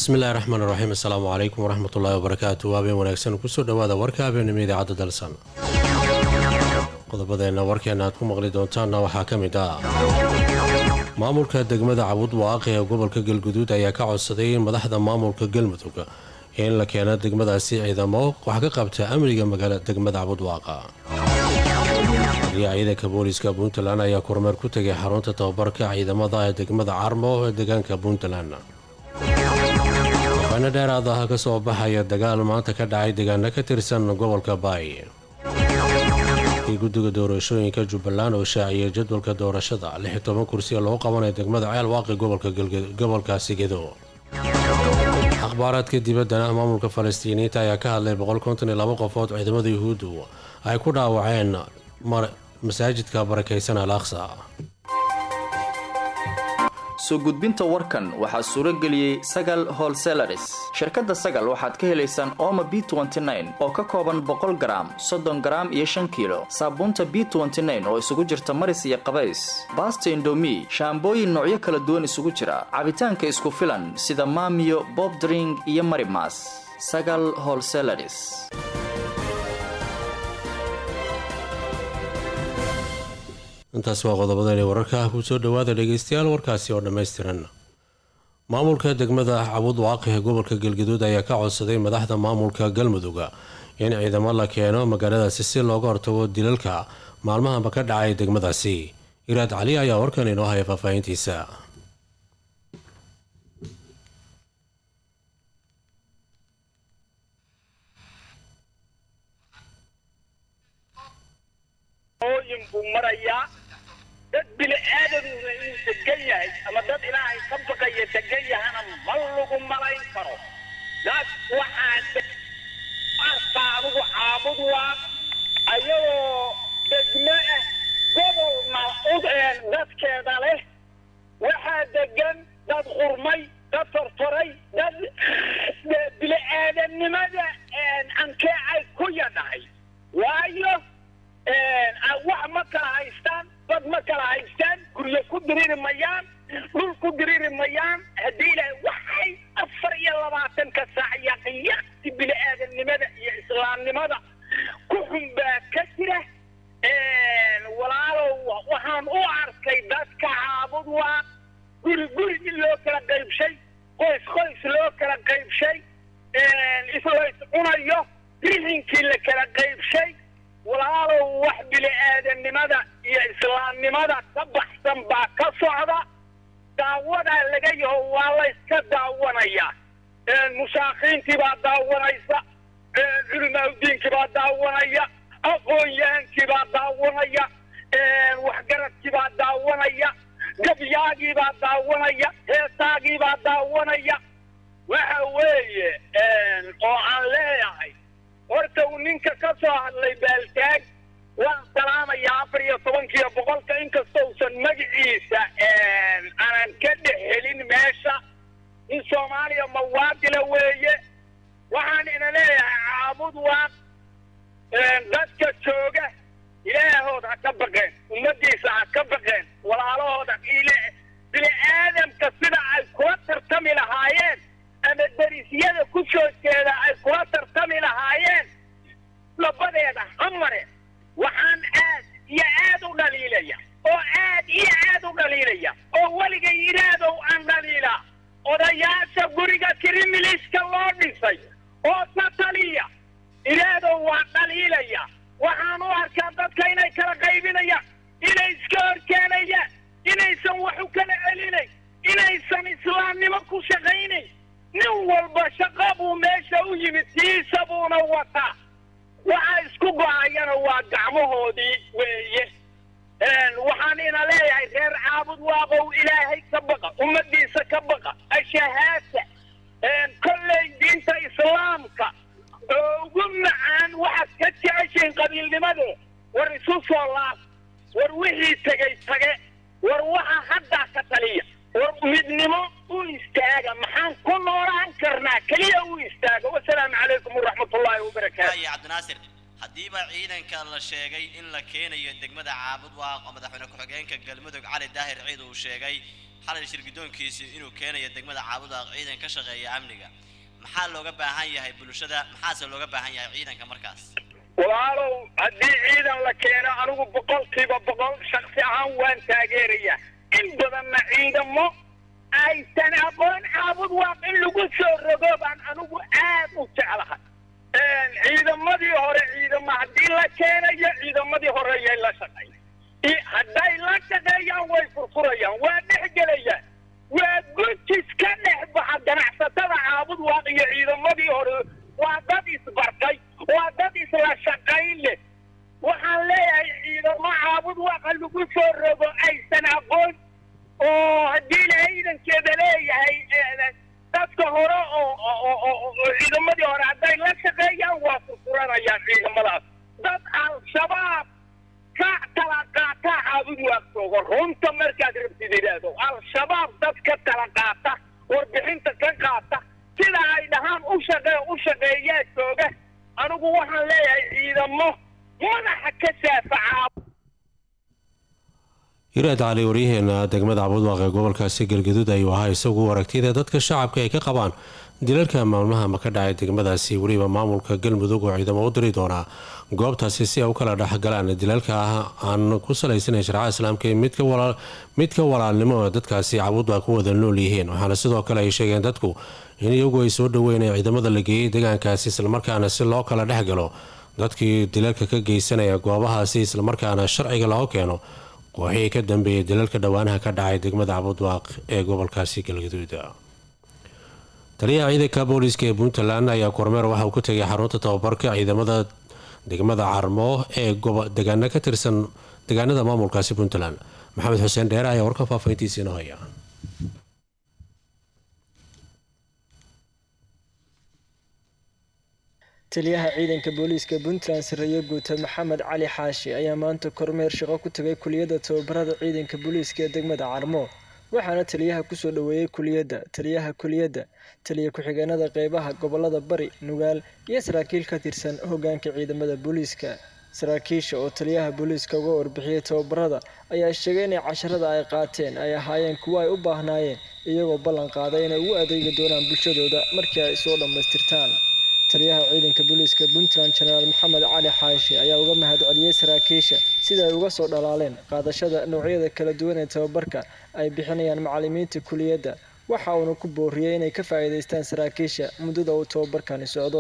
bismillahi raxmaan raxiim assalaamu calaykum waraxmatullaahi wabarakaatu habeen wanaagsan kusoo dhowaada warka habeenimo idaacadda dalsan qodobadeenna warkeena aad ku maqli doontaanna waxaa ka mid ah maamulka degmada cabud waaqi ee gobolka galguduud ayaa ka codsaday in madaxda maamulka galmudug in la keeno degmadaasi ciidamo wax ka qabta amniga magaala degmada cabud waaqa ciidanka booliiska puntland ayaa kormeer ku tegay xarunta tababarka ciidamada ee degmada carmo ee deegaanka puntland waxaana dheeraad ah ka soo baxaya dagaal maanta ka dhacay deegaano ka tirsan gobolka baay kii guddiga doorashooyinka jubbaland oo shaaciyay jadwalka doorashada lix iyo toban kursiya loo qabanaya degmada ceel waaqi gobolkaasi gedo akhbaaraadka dibaddana maamulka falastiiniyiinta ayaa ka hadlay boqolkontoniyolabo qofood ciidamada yuhuuddu ay ku dhaawaceen masaajidka barakaysan al aqsa soo gudbinta warkan waxaa suuro geliyey sagal holselaris shirkadda sagal waxaad ka helaysaan ooma b oo ka kooban boqol garaam soddon garaam iyo shan kiilo saabuunta b oo isugu jirta maris iyo qabays baasta indomi shaambooyin noocyo kala duwan isugu jira cabitaanka isku filan sida maamiyo bobdring iyo marimas sagal holselaris intaas waa qodobadani wararka ah kusoo dhowaada dhegeystayaal warkaasi oo dhammaystiran maamulka degmada cabud waaqi ee gobolka galgaduud ayaa ka codsaday madaxda maamulka galmudug in ciidamo la keeno magaaladaasi si looga hortago dilalka maalmahanba ka dhacay degmadaasi iraad cali ayaa warkan inoo haya faahfaahintiisa dad bini aadamuna inuu degan yahay ama dad ilaahay ka baqaya degan yahana ma lagu malayn karo dad waxaa arkaa adugu caabud waa ayagoo degmo ah gobolna dadkeeda leh waxaa degan dad qurmay dad tortoray dad bini aadamnimada ankeecay ku yadhahay waayo wax ma kala haystaan dad ma kala haystaan guryo ku diriri mayaan dhul ku diriri mayaan haddii ilaahay waxay afar iyo labaatanka saac yaqyaqti bini aadamnimada iyo islaamnimada ku xun baa ka jira walaalow waxaan u arkay dadka caabud waa guri guri in loo kala qaybshay qoys qoys loo kala qaybshay islays cunayo rixinkii la kala qaybshay walaalow wax bini aadamnimada iyo islaamnimada ka baxsan baa ka socda daawadaa laga yaho waa layska daawanaya mushaakiintii baa daawanaysa culimaauddiinkii baa daawanaya aqoon-yahankii baa daawanaya waxgaradkii baa daawanaya gabyaagii baa daawanaya heesaagii baa daawanaya waxa weeye oo aan leeyahay horta uu ninka ka soo hadlay baaltaag waan salaamayaa afar iyo tobankiiyo boqolka inkasta usan magaciisa aanan ka dhex helin meesha in soomaaliya mawaadila weeye waxaan ina leeyahay caabud waa dadka jooga ilaahood ha ka baqeen ummadiisa ha ka baqeen walaalahooda bini aadamka sida ay kula tartami lahaayeen ama darisyada ku soo jeeda ay kula tartami lahaayeen labadeeda hamare waxaan aad iyo aad u dhaliilaya oo aad iyo aad u dhaliilaya oo weligay iraadow aan dhaliila odayaasha guriga kirimiliska loo dhisay oo ka taliya iraadow waa dhaliilaya waxaan u arkaa dadka inay kala qaybinayaan inay iska horkeenayaan inaysan wax u kala celinayn inaysan islaamnimo ku shaqaynayn nin walba shaqa buu meesha u yimid tiisa buuna wataa waxa isku go-ayana waa gacmahoodii weeye waxaan ina leeyahay reer caabud waaqow ilaahay ka baqa ummadiisa ka baqa ashahaasa kolley diinta islaamka oo ugu macaan waxaad ka jeceshiin qabiilnimade war isu soo laab war wixii tegay tage war waxa haddaa ka taliya war midnimo u istaaga maxaan ku noolaan karnaa keliya u istaaga wasalaamu calaykum waraxmatullaahi wabarakaatu cabdinaasir haddiiba ciidanka la sheegay in la keenayo degmada caabud waaq oo madaxweyne ku-xigeenka galmudug cali daahir ciid uu sheegay xalay shirgidoonkiisii inuu keenayo degmada caabud waaq ciidan ka shaqeeya amniga maxaa looga baahan yahay bulshada maxaase looga baahan yahay ciidanka markaas walaalow haddii ciidan la keeno anigu boqolkiiba boqol shaksi ahaan waan taageeraya in badanna ciidamo aysan aqoon caabud waaq in lagu soo rogo baan anigu aad u jeclahay ciidamadii hore ciidamo haddii la keenayo ciidamadii hore yay la shaqeyn hadday la shaqeeyaan way furfurayaan waa dhexgelayaan waa gujis ka dhex baxa ganacsatada caabud waaq iyo ciidamadii hore waa dad isbartay waa dad isla shaqayn leh waxaan leeyahay ciidamo caabud waaqa lagu soo rogo aysan aqoon oo haddii la ciidankeeda leeyahay dadka hore oo ciidamadii hore hadday la shaqeeyaan waa furfuranayaan ciidamadaas dad al-shabaab ka tala qaataa caabud waaqsoogo runta markaad rabtid idhaahdo al-shabaab dad ka tala qaata warbixinta ka qaata sida ay dhahaan u shaqee u shaqeeyaa jooga anigu waxaan leeyahay ciidamo madaxa ka saafaca hiraad cali waryaheena degmada cabudwaaq ee gobolkaasi galgaduud ayuu ahaa isagu aragtida dadka shacabka ay ka qabaan dilalka maalmahama ka dhacay degmadaasi weliba maamulka galmudug oo ciidamo u diri doonaa goobtaasi si ay u kala dhexgalaan dilalka ah aan ku salaysanayn sharca islaamka ee midka walaalnimo ee dadkaasi cabudwaaq ku wada nool yihiin waxaana sidoo kale ay sheegeen dadku in iyagu ay soo dhaweyn ciidamada la geeyey deegaankaasi islamarkaana si loo kala dhexgalo dadkii dilalka ka geysanaya goobahaasi islamarkaana sharciga loo keeno kooxihii ka dambeeyay dilalka dhowaanaha ka dhacay degmada cabudwaaq ee gobolkaasi galgaduud taliyaha ciidanka booliiska ee puntland ayaa kormeer waxa uu ku tegay xarunta tababarka ciidamada degmada carmo ee degaana ka tirsan deegaanada maamulkaasi puntland maxamed xuseen dheere ayaa warka faafayntiisiina haya taliyaha ciidanka booliiska puntland sareeye guuta maxamed cali xaashi ayaa maanta kormeer shaqo ku tagay kuliyadda tababarada ciidanka booliiska ee degmada carmo waxaana taliyaha kusoo dhoweeyey kuliyadda taliyaha kuliyadda taliya ku-xigeenada qeybaha gobolada bari nugaal iyo saraakiil ka tirsan hogaanka ciidamada booliiska saraakiisha oo taliyaha booliiska uga warbixiyey tababarada ayaa sheegay inay casharada ay qaateen ay ahaayeen kuwo ay u baahnaayeen iyagoo ballan qaaday inay ugu adeegi doonaan bulshadooda markii ay soo dhammaystirtaan taliyaha ciidanka booliiska puntland jenaraal maxamed cali xaashi ayaa uga mahad celiyey saraakiisha sida ay uga soo dhalaaleen qaadashada noocyada kala duwan ee tababarka ay bixinayaan macalimiinta kuliyadda waxa uuna ku booriyey inay ka faa'iidaystaan saraakiisha muddada uu tababarkani socdo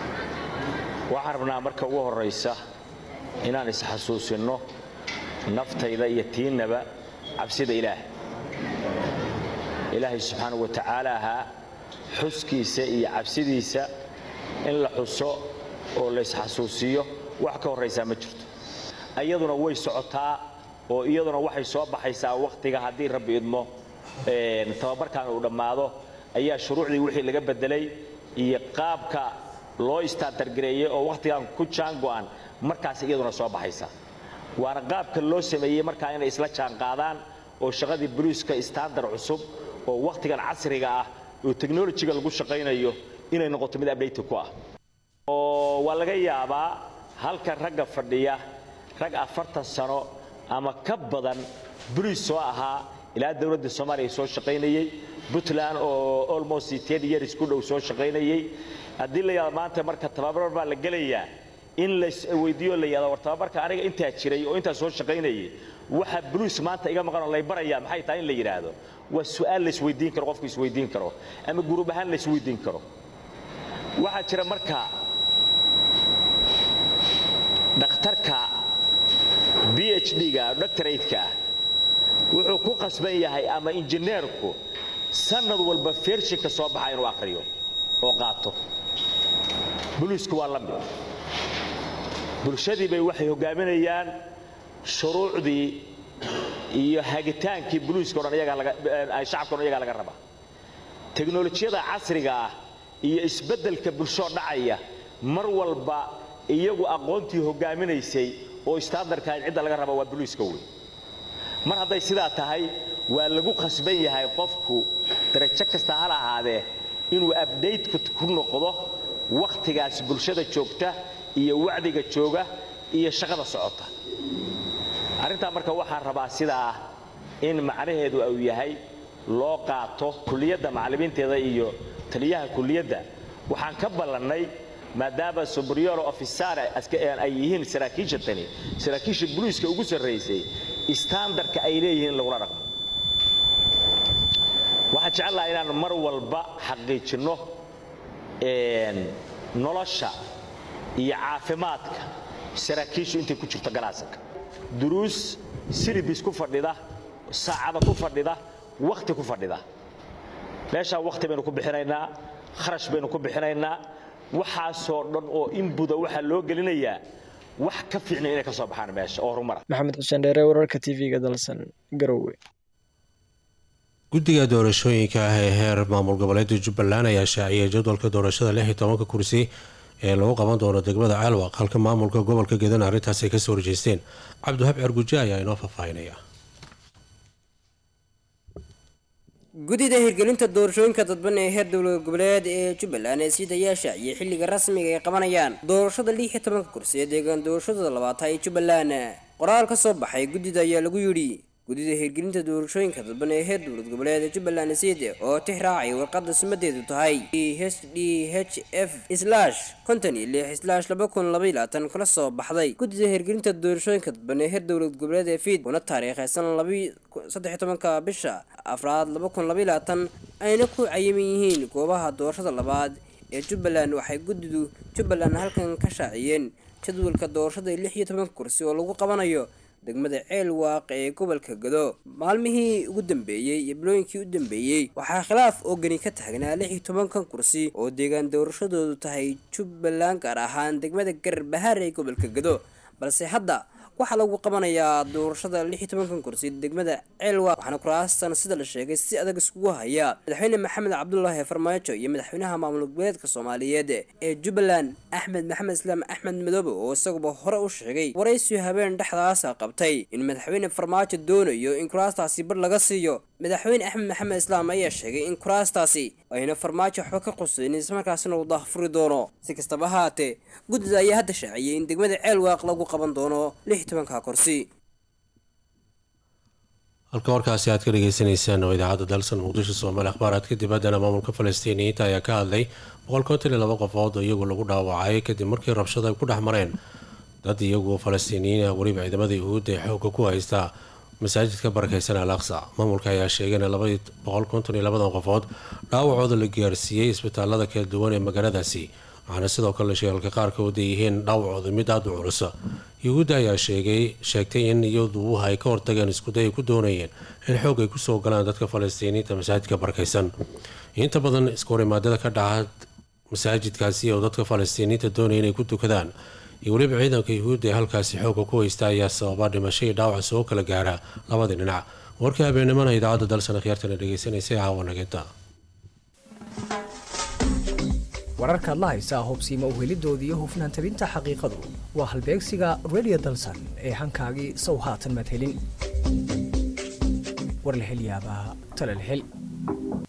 waxaan rabnaa marka ugu horraysa inaan isxasuusinno naftayda iyo tiinnaba cabsida ilaah ilaahay subxaanau wa tacaala ahaa xuskiisa iyo cabsidiisa in la xuso oo laysxasuusiyo wax ka horraysaa ma jirto iyaduna way socotaa oo iyaduna waxay soo baxaysaa wakhtiga haddii rabbi idmo tababarkan uu dhammaado ayaa shuruucdii wixii laga bedelay iyo qaabka loo istaantargareeyey oo wakhtigan ku jaango'an markaas iyaduna soo baxaysa waana qaabka loo sameeyey markaa inay isla jaanqaadaan oo shaqadii boliiska istandar cusub oo wakhtigan casriga ah oo teknolojiga lagu shaqaynayo inay noqoto mid abdhayta ku ah oo waa laga yaabaa halkan ragga fadhiya rag afartan sano ama ka badan boliis soo ahaa ilaa dowladda soomaaliya soo shaqaynayey puntland oo almost ten years ku dhow soo shaqaynayey haddii la yidhahdo maanta marka tababar baa la gelayaa in laisweydiiyo la yidhahdo war tababarka aniga intaa jiray oo intaa soo shaqaynayay waxa boliis maanta iga maqan oo lay baraya maxay tahay in la yidhaahdo waa su'aal laisweydiin karo qofku isweydiin karo ama guruub ahaan laisweydiin karo waxaa jira marka dhakhtarka b h d-ga doctorateka ah wuxuu ku qasban yahay ama injineerku sanad walba fershinka soo baxa inuu akhriyo oo qaato boliisku waa la mid bulshadii bay waxay hogaaminayaan shuruucdii iyo hagitaankii boliiska o dhan shacabka o dhan iyagaa laga rabaa teknolojiyada casriga ah iyo isbeddelka bulshoo dhacaya mar walba iyagu aqoontii hogaaminaysay oo istaandarkahayd cidda laga raba waa boliiska wey mar hadday sidaa tahay waa lagu khasban yahay qofku darajo kasta hal ahaadee inuu abdaytka ku noqdo wakhtigaas bulshada joogta iyo wacdiga jooga iyo shaqada socota arrintaa marka waxaan rabaa sidaa in macnaheedu uu yahay loo qaato kuliyadda macallimiinteeda iyo taliyaha kuliyadda waxaan ka ballannay maadaama subrioro ofisare ay yihiin saraakiisha tani saraakiisha buliiska ugu sarraysay istaandarka ay leeyihiin in lagula dhaqmo waxaan jecelaha inaan mar walba xaqiijinno nolosha iyo caafimaadka saraakiishu intay ku jirto ganacsiga duruus silibis ku fadhida saacada ku fadhida wakhti ku fadhida meeshaa wakhti baynu ku bixinaynaa kharash baynu ku bixinaynaa waxaasoo dhan oo inbuda waxaa loo gelinayaa wax ka fiicnay inay ka soo baxaan meesha oo horumara maxamed xuseen dheere wararka tv-ga dalsan garowe guddiga doorashooyinka ah ee heer maamul goboleedka jubbaland ayaa shaaciyay jadwalka doorashada lix iyo tobanka kursi ee lagu qaban doono degmada caalwaq halka maamulka gobolka gedan arrintaas ay kasoo horjeesteen cabdiwahab cerguje ayaa inoo faahfaahinaya guddida hirgelinta doorashooyinka dadban ee heer dowlad goboleed ee jubbaland ee sidayaa shaaciyay xilliga rasmiga ay qabanayaan doorashada lix iyo tobanka kursi ee deegaan doorashada labaatan ee jubbaland qoraal ka soo baxay guddida ayaa lagu yidhi guddida hirgelinta doorashooyinka dadban ee heer dowlad goboleed ee jubbaland sida oo tix raacay warqadda sumadeedu tahay h d h f slash konton iyo lix slash laba kun laba iyo labaatan kala soo baxday guddida hirgelinta doorashooyinka dadban ee heer dowlad goboleed ee fiid kuna taariikhaysan labi saddex iyo tobanka bisha afraad laba kun laba iyo labaatan ayna ku cayiman yihiin goobaha doorashada labaad ee jubbaland waxay guddidu jubbaland halkan ka shaaciyeen jadwalka doorashada lix iyo tobanka kursi oo lagu qabanayo degmada ceel waaq ee gobolka gado maalmihii ugu dambeeyey iyo bilooyinkii u dambeeyey waxaa khilaaf oogani ka taagnaa lix iyo tobankan kursi oo deegaan doorashadoodu tahay jubbaland gaar ahaan degmada garbahaar ee gobolka gado balse hadda waxaa lagu qabanayaa doorashada lix iyo tobankan kursi degmada ceelwaaq waxaana kuraastan sida la sheegay si adag iskugu haya madaxweyne maxamed cabdulaahi farmaajo iyo madaxweynaha maamul goboleedka soomaaliyeed ee jubbaland axmed maxamed islaam axmed madoobe oo isaguba hore u sheegay waraysiyo habeen dhexdaasa qabtay in madaxweyne farmaajo doonayo in kuraastaasi bar laga siiyo madaxweyne axmed maxamed islaam ayaa sheegay in kuraastaasi ayna farmaajo waxba ka qusaynin islamarkaasina uu daahfuri doono si kastaba haatee guddida ayaa hadda shaaciyay in degmada ceelwaaq lagu qaban doono lix tobanka kursi halka warkaasi aad ka dhageysaneysaan oo idaacadda dalsan muqdisho soomaali akhbaaraadka dibaddana maamulka falastiiniyiinta ayaa ka hadlay boqol konton iyo laba qofood oo iyagu lagu dhaawacay kadib markii rabshada ay ku dhex mareen dad iyagu falastiiniyiin ah weliba ciidamada yuhuudda ee xoogga ku haysta masaajidka barakeysan al aqsa maamulka ayaa sheegay in labadii boqol konton iyo labadan qofood dhaawacooda la gaarsiiyey isbitaalada kala duwan ee magaaladaasi waxaana sidoo kale sheegalka qaarkood ay yihiin dhaawacooda mid aada u culus yuhuudda ayaa sheegay sheegtay in iyadu ay ka hortageen iskuday ay ku doonayeen in xoog ay kusoo galaan dadka falastiiniinta masaajidka barakeysan inta badan iskahorimaadada ka dhaca masaajidkaasi oo dadka falastiiniinta doonaya inay ku tukadaan iyo weliba ciidanka yuhuudda ee halkaasi xoogga ku haysta ayaa sababa dhimasho iyo dhaawac soo kala gaara labadii dhinac warkii habeennimana idaacadda dalsan khiyaartana dhegeysanaysay caawanageta wararkaad la haysaa hubsiima uhelidooda iyo hufnaan tabinta xaqiiqadu waa halbeegsiga radio dalsan ee hankaagii sow haatan madhelin warlahelyaabaha talalhel